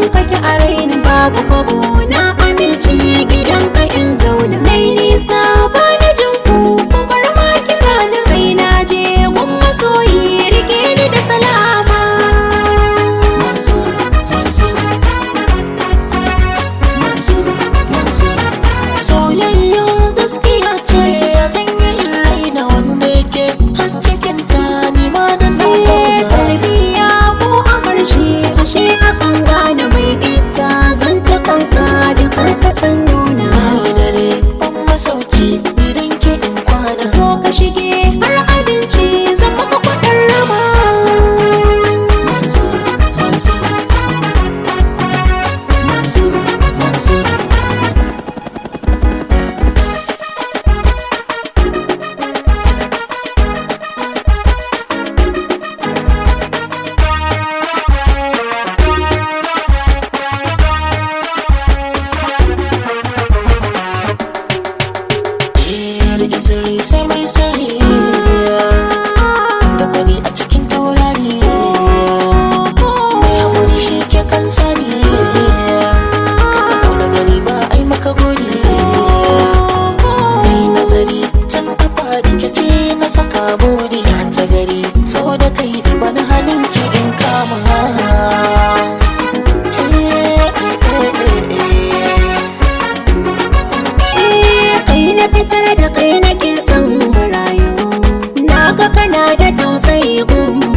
kake a raini babu kwabo na amince gidan ka in zauna nai nisa ba na jin ku ku bar ma kira na sai na je gun masoyi rike ni da salama Mansur, Mansur, Mansur, Mansur. Soyayya gaskiya ce zan yi in raina wanda yake har cikin ta ni ma da na Eh, zauna. tarbiya ko a harshe ashe akan gane mai ita zan ta kanka da kansa san nuna Bayi dare ban masauki gidan ki in kwana so ka shige har abinci zan maka kudin rama Mansur, Mansur, Mansur, Mansur. Rike sirri sai mai sirri da bari a cikin taurari mai haƙuri shi ke kan tsari ka zamo da gari ba ai maka gori mai nazari can kafa rike ce na saka buri ta gari so da kai ba na halin ki in kama Eh, kai na fitar da kai nake son rayu na ga kana da tausayi gun